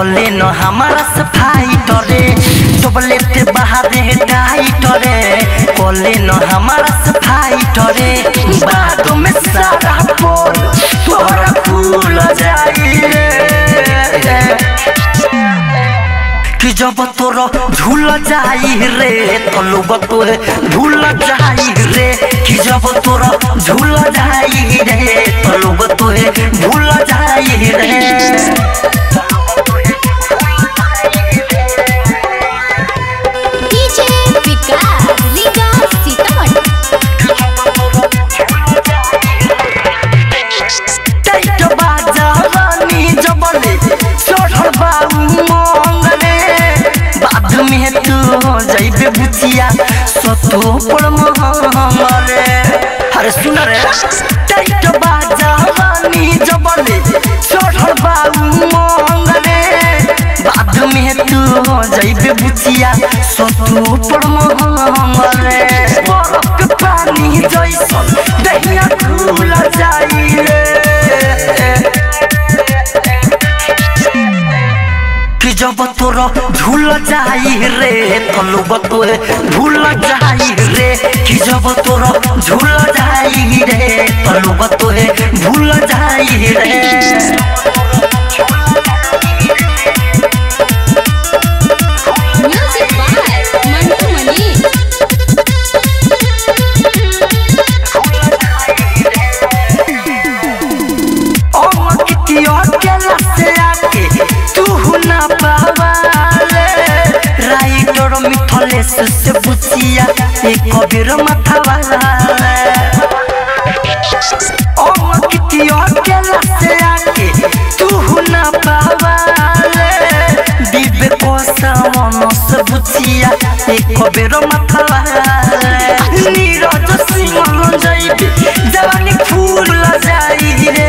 कोले न हमारा सफाई टरे चॉकलेट बाहरे टाइट रे कोले न हमारा सफाई टरे बाद में सारा पोल तोरा फूल जाई रे कि जब तोर झूल जाई रे तो लोग तोरे भूल जाई रे कि जब तोर झूल जाई रे तो लोग तोरे भूल जाई रे डीजे विकास लीगा सीतामढ़ी टाइट बाजा रानी जबले चढ़ल बाऊ मंगले बाद में तू जाइबे बुचिया सतो पर महंगले अरे सुन रे टाइट बाजा रानी जबले चढ़ल बाऊ मंगले बाद में तू जाइबे बुचिया सतो पर महंगले बरफ के पानी जैसन दहिया खुल जाई रे कि जब तोर झूल जाई रे तो लोग तोरे भूल जाई रे कि जब तोर झूल जाई रे तो लोग तोरे भूल जाई रे म्यूजिक बाय मंटू मनी ओ कितियो केला से आके तू ना पावाले राइटर मिथलेश से बुचिया एक कबीर माथावाले ओ कितियो केला से आके तू ना पावाले दिबे को सावन से बुचिया एक कबीर माथावाले नीरज सिंह जाइबे जवानी फूल जाई रे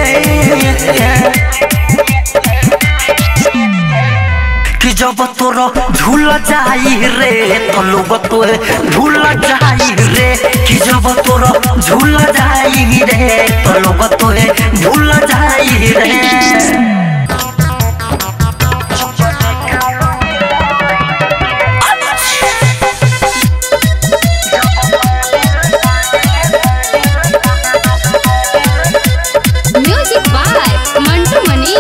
कि जब तोर झूल जाई रे तो लोग तोरे भूल जाई रे कि जब तोर झूल जाई रे तो लोग तोरे भूल जाई रे म्यूजिक बाय मंटू मनी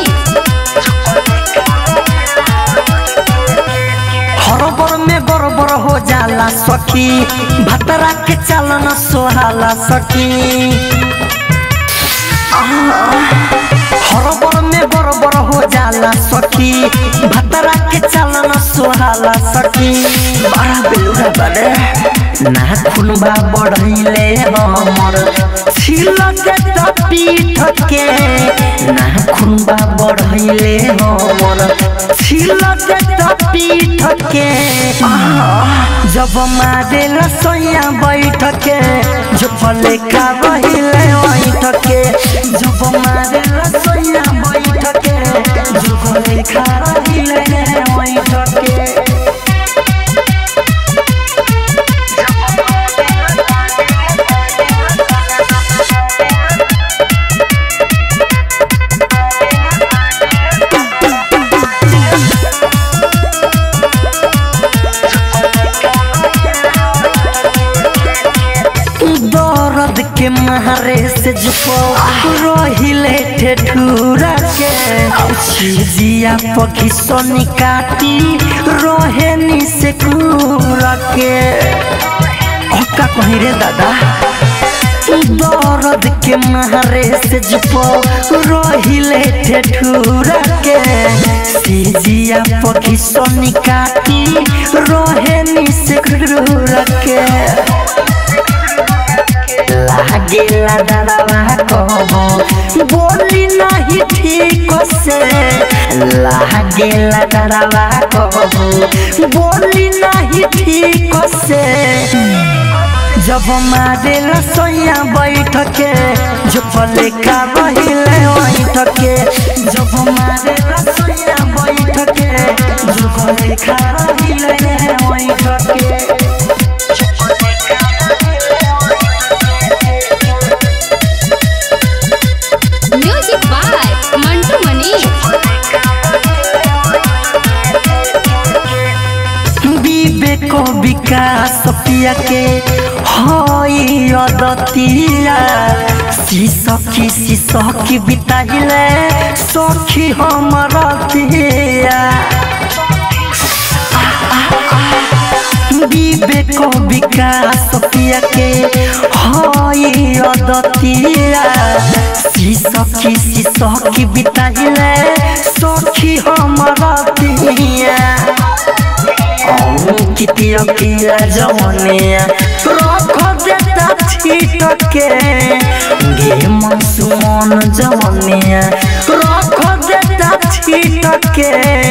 हरबर में गड़बड़ हो जाला सखी भतरा के चालन सोहाला सखी हरबर में गड़बड़ हो जाला सखी भतरा के चालन सोहाला सखी बड़ा बेलुरा बने ना खुनबा बढ़ैले हमर छिलक त पीठ के ना खुनबा बढ़ैले हमर छिलक त पीठ के जब मारे लसैया बैठ के जब लेका रहिले बैठ के जब मारे लसैया बैठ के जब लेका रहिले बैठ के दर्द के मारे से जुपो रहिले ठेठुरा के जिया पखी सोनी काटी रहे नी से कूरा के का कहीं रे दादा दर्द के मारे से जुपो रहिले ठेठुरा के सिजिया पखी सोनी काटी रहे नी से कूरा के लागेला डरवा कहो बोली नहीं ठीक से लागेला डरवा कहो बोली नहीं ठीक से जब मारे रसोईया बैठ के जब लेका रहिले बैठ के जब मारे रसोईया बैठ के जब लेका रहिले बैठ के म्यूजिक बाय मंटू मनी सपिया के हई अदतिया सी सखी सी सखी बिताइले सखी हमर तिया विवेक विकास पिया के हई अदतिया सी सखी सी सखी बिताइले सखी हमर तिया कितिया किया जवनिया रख देता छीट के गे मनसुमन जवनिया रख देता छीट के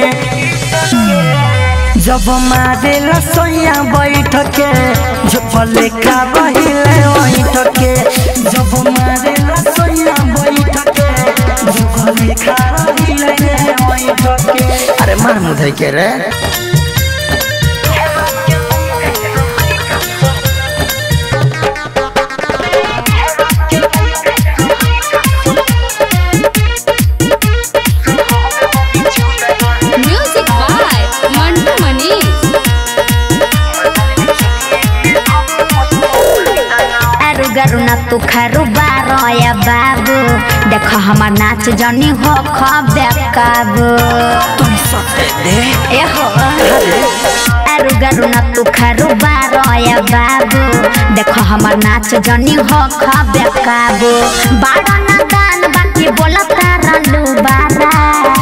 जब मारे लसैया बैठ के जब लेखा बहिले बैठ के जब मारे लसैया बैठ के जब लेखा बहिले बैठ के अरे मार मुधै के रे Music by Mantu Mani. आरु गरु न तू खरु बारया बाबू देख हमर नाच जनी हो खबे काबू तुम सटे दे ए हो आरु गरु न तू खरु बारया बाबू देख हमर नाच जनी हो खबे काबू बाड़ा न दान बाकी बोलत रलू बारा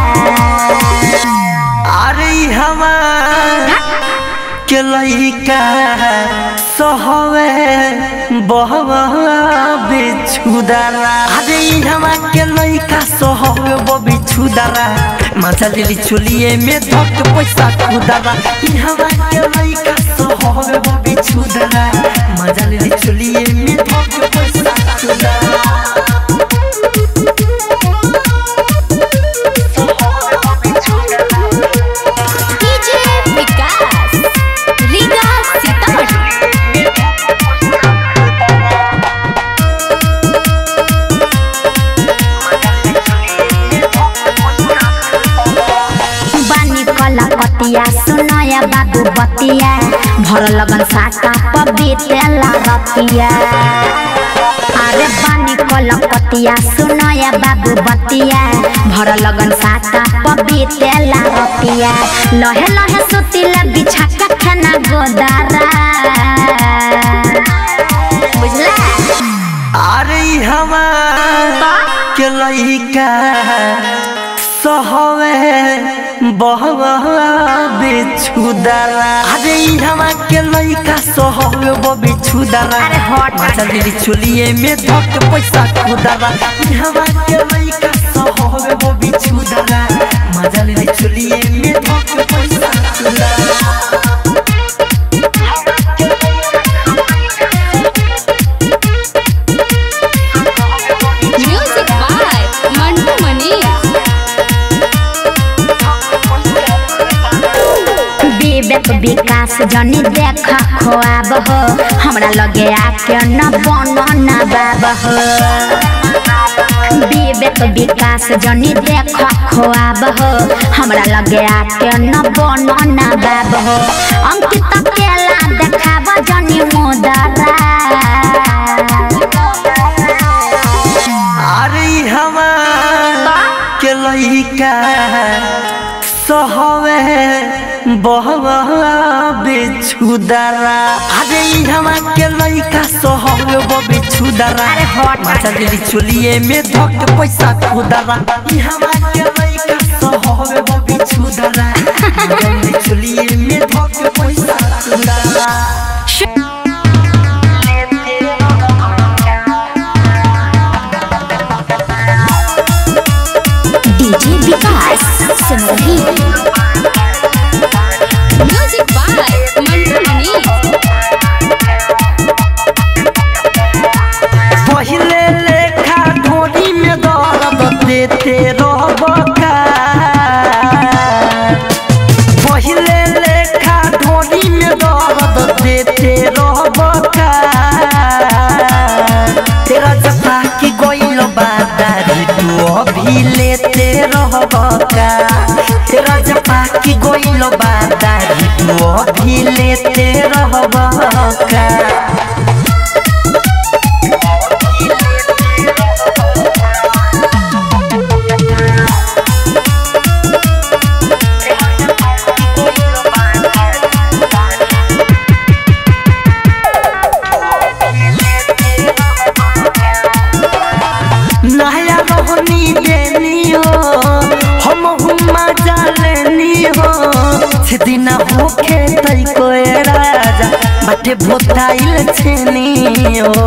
अरे हमार के लइका सहवे बहवा बिछुदारा अरे हमार के लइका सहवे ब बिछुदारा माथा लिली चुलिए में धक पैसा खुदारा हमार के लइका सहवे ब बिछुदारा माथा लिली चुलिए में धक पैसा खुदारा DJ Vikas. Riga Sitamarhi. बानी कला पतिया सुनया बाबू बतिया भर लगन साका पबीतेला रतिया अरे बानी कला पतिया सुनया बाबू बतिया भर लगन साका पबीतेला रतिया लहे लहे सुतिला बिछा के खाना गोदारा बुझला अरे हमार के लइका सहवे बहवा बिछुदारा अरे हमार के लइका सहवे ब बिछुदारा अरे हट। माचा दिली चुलिए में धक पैसा खुदारा हमार के लइका सहवे ब बिछुदारा माचा दिली चुलिए में धक पैसा खुदारा Music by Mantu Mani. विवेक विकास जनी देख खोआब हो हमरा लगे आके न बन न बाब हो विवेक विकास जनी देख खोआब हो हमरा लगे आके न बन न बाब हो अंकित केला देखाब जनी मुदरा अरे हमार के लइका सहवे बहवा बिछुदारा अरे हमार के लइका सहवे ब बिछुदारा अरे हट। माचा दिली चुलिए में धक पैसा खुदारा हमार के लइका सहवे ब बिछुदारा माचा दिली चुलिए में धक पैसा खुदारा डीजे विकास सिमरही Music by Mantu Mani. पहिले लेखा ढोरी में दर्द देते रहबका पहिले लेखा ढोरी में दर्द देते रहबका तेरा जपा की गोइल बादारी तू अभी लेते रहबका तेरा जपा की गोइल बादारी तू तू अभी लेते रहबा का नया रोहनी देनी हो हम हुमा जालेनी हो सिदिना होखे तई कोए राजा बाटे भोताइल छेनी हो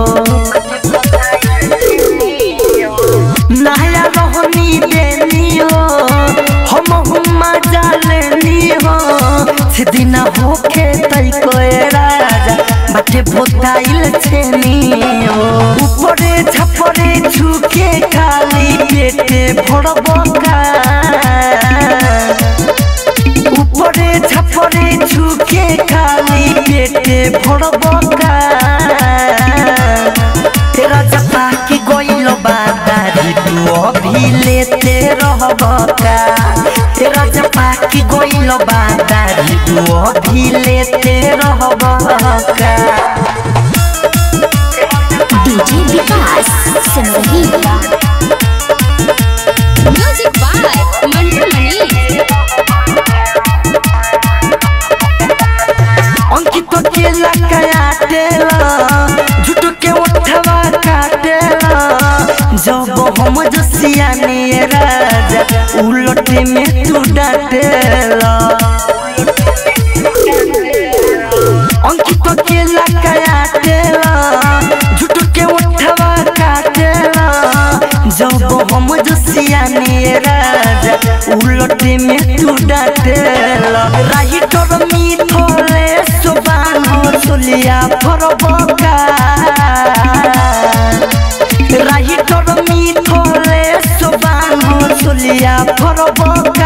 नया रोहनी देनी हो हम हुमा जालेनी हो सिदिना होखे तई कोए राजा बाटे भोताइल छेनी हो ऊपरे छपरे झुके खाली पेटे भरबका উপরে ছাপরে ঝুঁকে খালি পেটে ভরবকা তেরা চাপা কি গইল বাদারি তু অভিলেতে রহবকা তেরা চাপা কি গইল বাদারি তু অভিলেতে রহবকা डीजे विकास सुन रही है म्यूजिक बाय मंटू मनी अंकित के लकाटेला झूठ के उठवा काटेला जब हम जसियानी राजा उलटे में तू डाटेला अंकित के लकाटेला झूठ के उठवा काटेला जब हम जसियानी राजा उलटे में तू डाटेला राही तोर मिथले सुबान सुलिया फरबका राही तोर मिथले सुबान सुलिया फरबका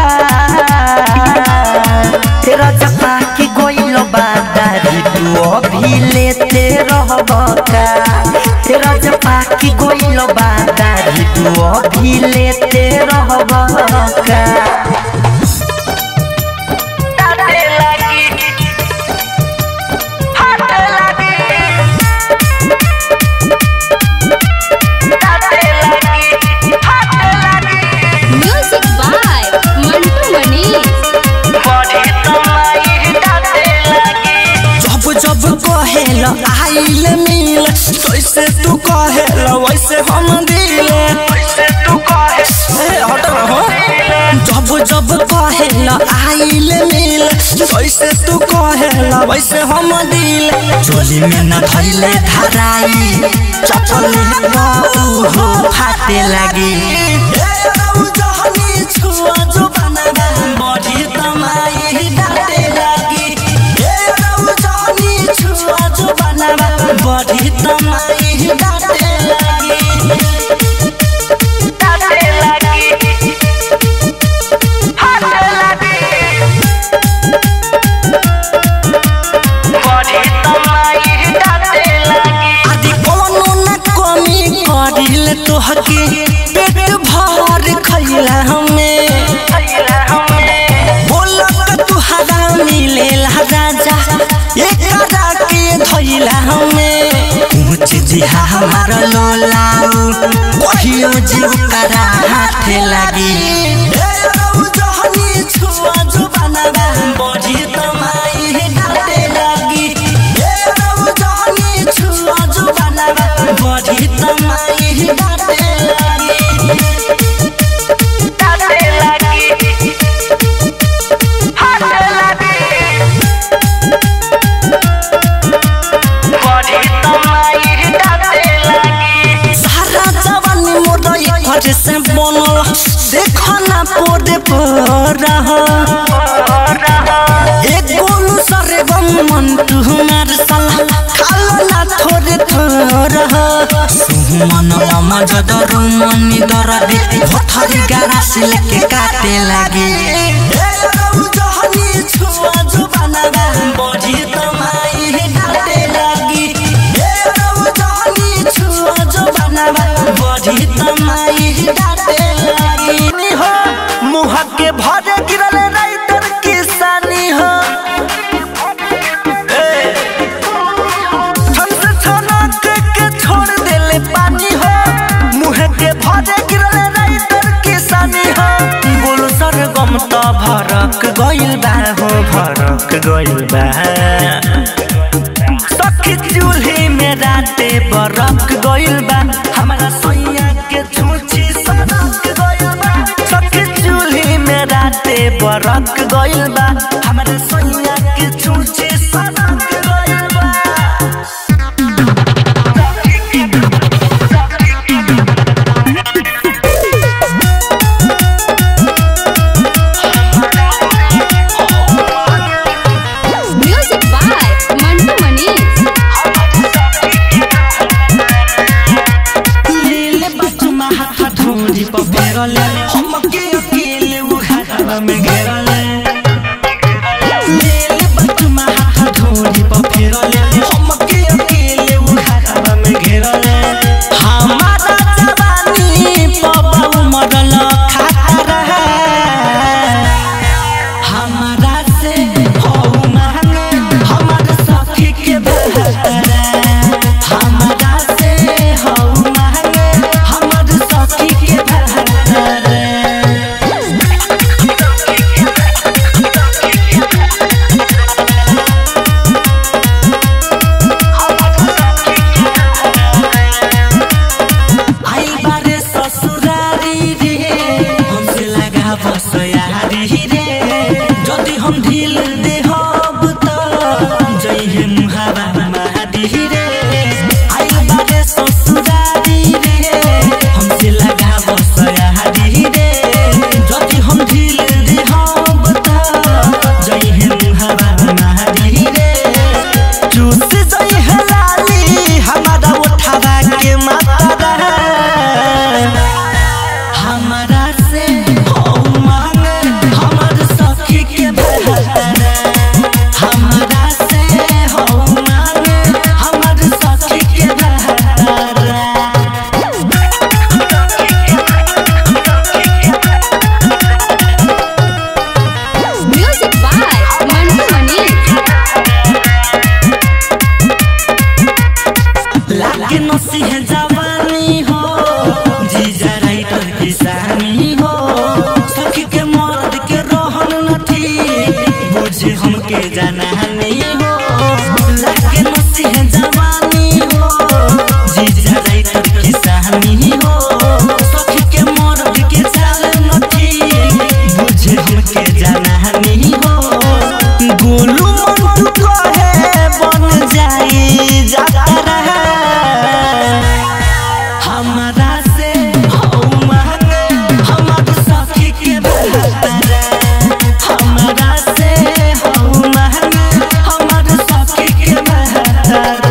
तेरा जपा की गोइल बादारी तू अभी लेते रहबका तेरा जपा की गोइल बादारी तू अभी लेते रहबका ताते लगी हाथ लगी ताते लगी हाथ लगी म्यूजिक बाय मंटू मनी बड़ी तमाई ताते लगी जब जब कहेल आइल मिल कैसे तू कहेल वैसे हम दिल वैसे तू कहे ए, हट ना हो जब जब कहेल आइल मिल कैसे तू कहेल वैसे हम दिल चोली में न धैले धराई चपले हो फाटे लगी ए, रौ जहनी छुआ जो बनागा, बड़ी तमाई डाटे लगी ए, रौ जहनी छुआ जो बनागा, बड़ी तमाई डाटे लगी ताते लगी हाथ लगी बड़ी तमाई ताते लगी आदि कोनो न कमी करिल तोहके पेट भर खैला हमें खैला हमें बोलक तुहरा मिलेला राजा एकरा के धैला हमें कुछ जिहा हमार लोलाऊ कहियो जीव करा हाथे लगी ए रौ जहनी छुआ जो बनावा बड़ी तमाई डाटे लगी ए रौ जहनी छुआ जो बनावा बड़ी तमाई डाटे लगी ताते लगी हाथ लगी बड़ी तमाई ताते लगी सारा जवानी मोर एक से बनल देखो ना पोरे पर एक गोलू सरे गम मन तुम्हार साला खालो ना थोड़े थोड़ा सुमन अमज दरु मनी दरदी भथरी गारा से लेके काटे लगी ए रौ जहनी छुआ जो बनावा बड़ी तमाई डाटे लगी ए रौ जहनी छुआ जो बनावा बड़ी तमाई डाटे लगी हो मुँह के भरे गिरल राइटर किसानी हो गइल बा सखी चूल्ही में राते बरक गइल बा हमारा सोइया के छूछी सनक गइल बा सखी चूल्ही में राते बरक गइल बा हमारा सोइया के छूछी सनक गइल बा Music by Mantu Manish. लीले बचमा हाथ ढूंढी पर फेरले हम के अकेले वो घरवा में घेरले लीले बचमा हाथ ढूंढी पर फेरले हम के अकेले वो घरवा में घेरले हमारा जवानी पबा मरल खाता रहे हमारा से हो मांगे हमारे सखी के बहरे हमारा से हो मांगे हमारे सखी के बहरे आई बारे ससुरारी रे हमसे लगा बसयारी रे যদি हम ढील दे हब त जई हे मुहावा मादी रे आई बारे ससुरारी रे हमसे लगा बसयारी रे যদি हम ढील दे हब त जई हे मुहावा मादी रे चूस जई है लाली हमारा उठावा के माता रहे हमारा से हो मांगे हमार सखी के बहरे हमारा से हो मांगे हमार सखी के बहरे Music by Mantu Manish. लागे नसी है जवानी हो जीजा राइटर किसानी हो सखी के मर्द के रहन नथी बुझे हमके जाना नहीं हो लागे नसी है जवानी हो जीजा राइटर किसानी हो सखी के मर्द के चाल नथी बुझे हमके जाना नहीं हो गोलू मंटू कहे बन जाई जाता रहे हमारा से हो मांगे हमार सखी के बहरे हमारा से हो मांगे हमार सखी के बहरे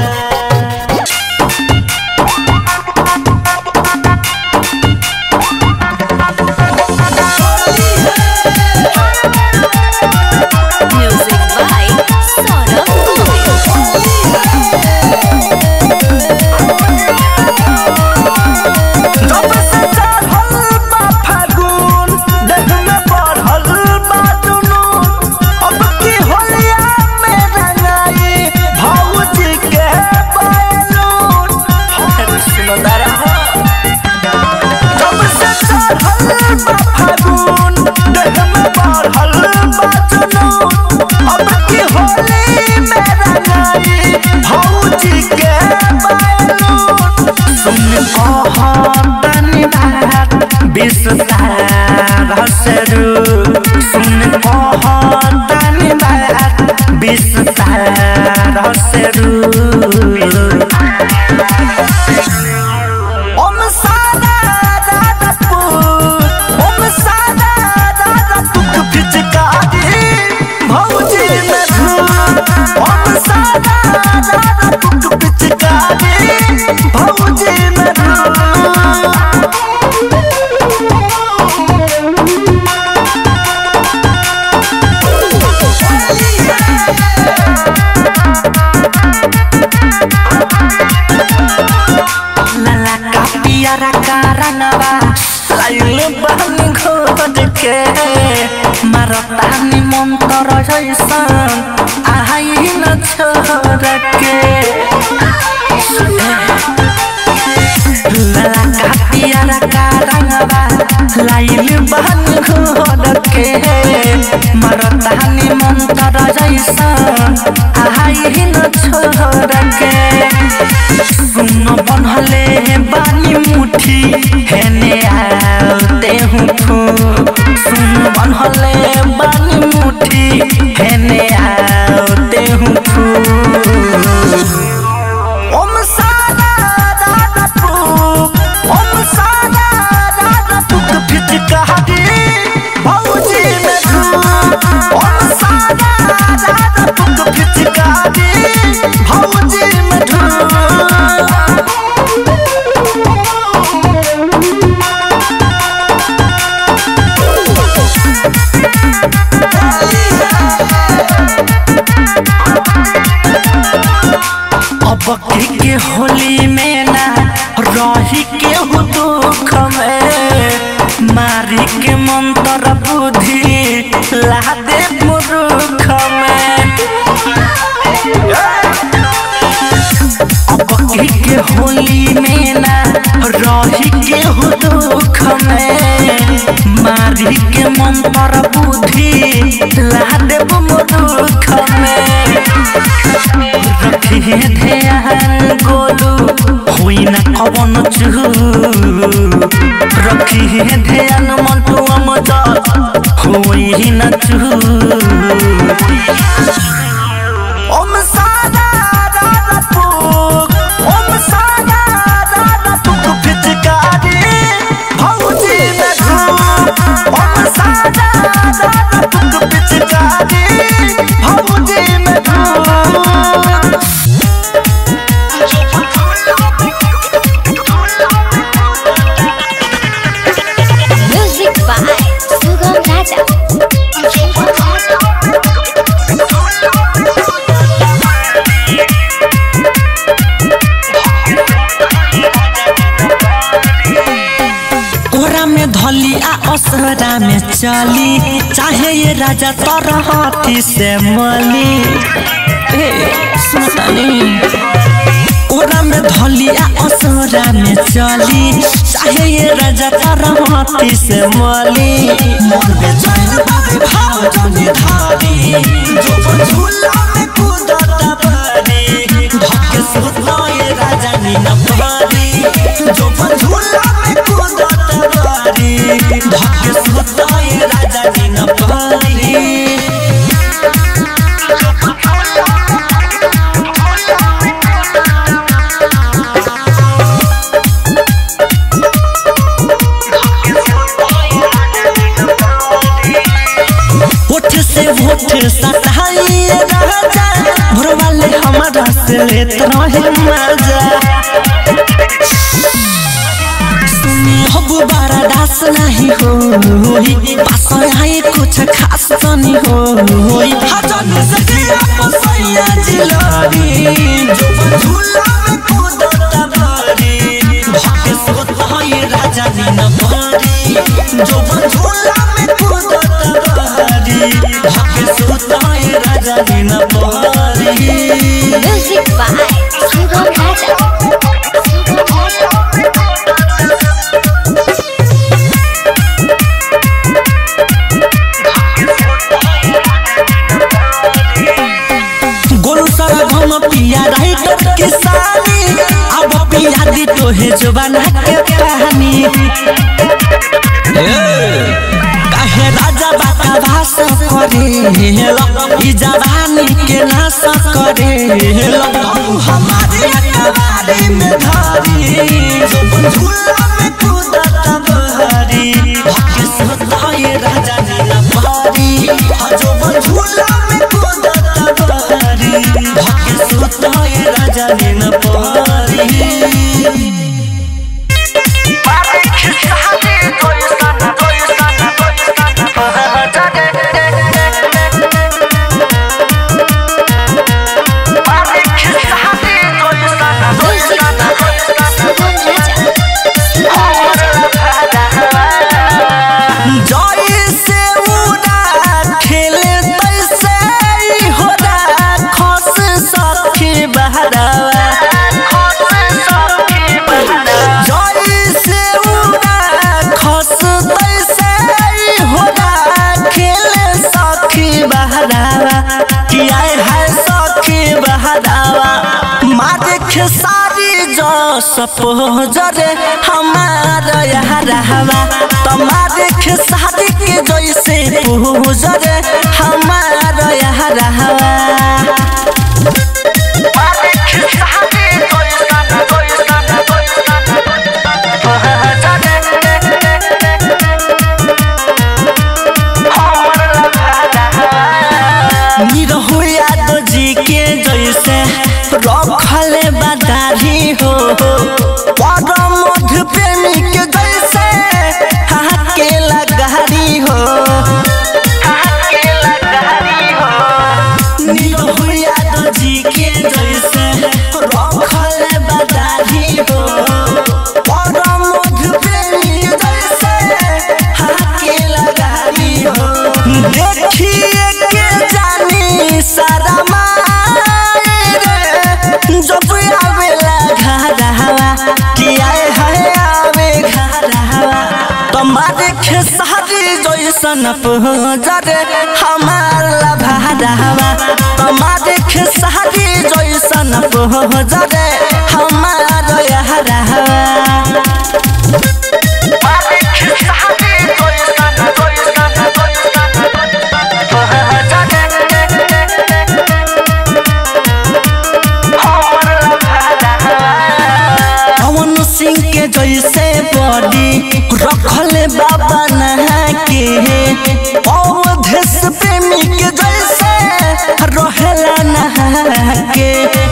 Music by Saurabh Govind. जब से चढ़ल बा फागुन, देह में बढ़ल बा जुनून। अब की होलिया में रंगाई भौजी के बैलून। सुनो तारा हो। जब से चढ़ल बा फागुन, देह में बढ़ल बा जुनून। अब की होली में रंगाई भौजी के बैलून। सुन कहतनी बात विस्तार सरू सुन कहतनी बात विस्तार सरू ओम सादा दादा पुत ओम सादा दादा पुत पिचकारी भौजी में धूम ओम सादा दादा पुत पिचकारी भौजी में धूम लाला का पियारा कारणवा लाइल बहनी घोट के मारतानी मंतर जैसन आई न छोड़ के लाला का पियारा कारणवा लाइल बहनी घोट के मरतानी मंत्र जैसा आई न छोड़ के सुन बनहले बानी मुठी हेने आते हूँ फू सुन बनहले बानी मुठी हेने आते हूँ फू ओम सारा राधा पुक ओम सारा राधा पुक फिचकारी भौजी में धूप ओम सारा राधा पुक फिचकारी भौजी में धूप अब की के होली में ना रही के हो दुख में मारी के मंत्र बुद्धि ला दे मुरुख में अब की के होली में ना रही के हो दुख में मारी के मंत्र बुद्धि ला दे मुरुख में रखिए ध्यान गोलू हुई न कवन चू रखिए ध्यान मंटू अमजा हुई न चू ओम सादा दादा पुक ओम सादा दादा पुक फिचकारी भौजी में धूप ओम सादा दादा पुक फिचकारी भौजी में धूप Music by Sugam Raja. कोरा में धली आ असरा में चली चाहे ये राजा तरहती से मली ए सुनतानी कोरा में धली आ असरा में चली चाहे ये राजा तरहती से मली मन में चैन बाबे भाव जने धारी जो झूला में कूदता बारी धक्के सुतना ये राजा नी न पारी जो झूला में कूदता बारी धक्के सुतना ये राजा नी न पारी होठ से होठ सटाई राजा भोर वाले हमारा से लेत रहे मजा सुनी हबु बारा दास नहीं होई पास आए कुछ खास तनी होई हजन से दिया पसैया जिलारी जो झूला में कूदता बारी धके सोता है राजा नीन बारी जो झूला में कूदता बारी धके सोता है राजा नीन बारी Music by Sugam Raja. Sugam Raja. Golu सारा घम पिया राइटर के सानी अब पिया दी तो है जुबाना के कहानी काहे राजा बाका भास करे ई जवानी के नाश करे हमारे अकबारी में धारी जो झूला में कूदता बहरी हके सोता ये राजा नीला बहरी जो झूला में कूदता बहरी हके सोता ये राजा नीला बहरी Music by Sugam Raja. Suppose रे हमार यार हवा तुम्हारे खेसारी के जैसे पूज रे हमार यार हवा निरहु यादव जी के जैसे रखले बदारी हो परम मधु प्रेमी के जैसे हाके लगारी हो निरहु यादव जी के जैसे रखले बदारी हो परम मधु प्रेमी के जैसे हाके लगारी हो देखिए के जानी सारा मायरे जब आवेला घरवा कि आए है आवे घरवा तुम्हारे खेसारी जैसन पहुँचरे हमार लभारवा तुम्हारे खेसारी जैसन पहुँचरे हमार यहरवा पवन सिंह के जैसे बॉडी रखले बाबा नहा के अवधेश प्रेमी के जैसे रहेला नहा के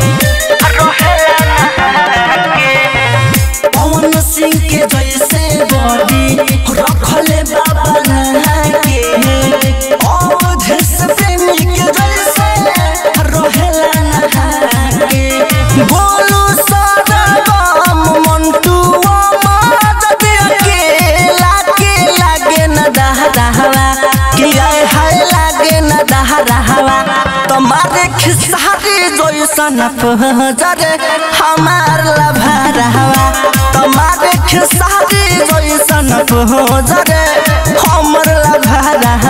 पवन सिंह के जैसे बॉडी रखले बाबा नहा के अवधेश प्रेमी के जैसे रहेला नहा के बोलू सरगम मंटू मादद अकेला के लागे न दहरावा कि आए हाय लागे न दहरावा तुम्हारे खिसारी जैसन पहजरे हमार लभरावा तुम्हारे खिसारी जैसन पहजरे हमर लभरावा